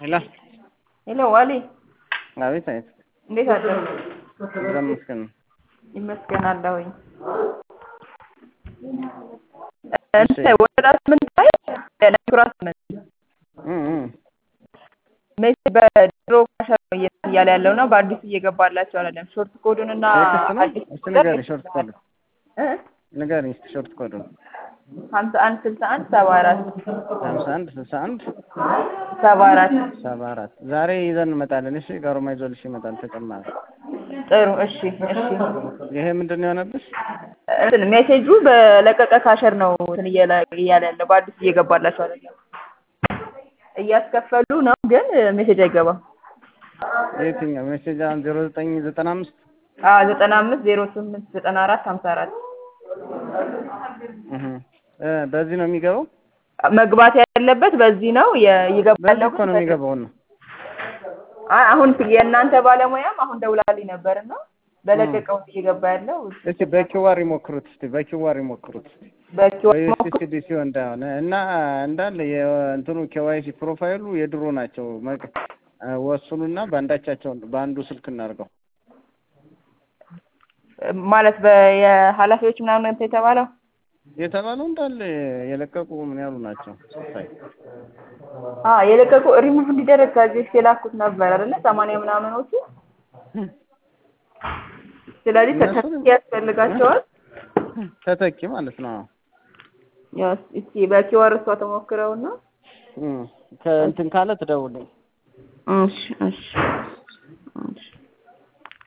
ሄሎ ሄሎ ዋሊ አቤት አቤት እንዴት አደሩ? እግዚአብሔር ይመስገን ይመስገን አለሁኝ። እንትን ወረዳ ስምንት ላይ ለኩራ ስምንት እ እ ሜሴ በድሮ ካሸር ነው እያለ ያለው ነው። በአዲሱ እየገባላቸው አይደለም። ሾርት ኮዱን እና ቴክስት ነው አዲስ እስቲ ንገሪኝ ሾርት ኮድ እ ንገሪኝ እስቲ ሾርት ኮድ ሀምሳ አንድ ስልሳ አንድ ሰባ አራት ሀምሳ አንድ ስልሳ አንድ ሰባ አራት ሰባ አራት ዛሬ ይዘን እንመጣለን እሺ ጋሮማ ይዞልሽ ይመጣል ተጨማሪ ጥሩ እሺ እሺ ይሄ ምንድን ነው የሆነብሽ እንትን ሜሴጁ በለቀቀ ካሸር ነው እንትን እያለ እያለ ያለው በአዲሱ እየገባላቸው አይደለም። እያስከፈሉ ነው ግን ሜሴጅ አይገባም። የትኛው ሜሴጅ አሁን ዜሮ ዘጠኝ ዘጠና አምስት አዎ ዘጠና አምስት ዜሮ ስምንት ዘጠና አራት ሀምሳ አራት እህ እ በዚህ ነው የሚገባው መግባት ያለበት በዚህ ነው የ- ይገባ በዚህ ያለው እኮ ነው የሚገባው ነው አይ አሁን የእናንተ ባለሙያም አሁን ደውላልኝ ነበር እና በለቀቀው እየገባ ያለው እስቲ በኪዋር ይሞክሩት እስቲ በኪዋር ይሞክሩት እስቲ በኪዋ በዩኤስኤስዲ ሲሆን እንዳሆነ እና እንዳለ የእንትኑ ኬዋይሲ ፕሮፋይሉ የድሮ ናቸው መቅ- ወስኑና በአንዳቻቸው በአንዱ ስልክ እናድርገው ማለት በየኃላፊዎች ምናምን እንትን የተባለው የተባለው እንዳለ የለቀቁ ምን ያሉ ናቸው ሳይ አ የለቀቁ ሪሙቭ እንዲደረግ ከዚህ በፊት የላኩት ነበር አይደለ ሰማንያ ምናምኖቹ ስለዚህ እነሱ ተተኪ ያስፈልጋቸዋል ተተኪ ማለት ነው ያው እስኪ በኪዋር እሷ ተሞክረውና እም ከእንትን ካለ ትደውልኝ እሺ እሺ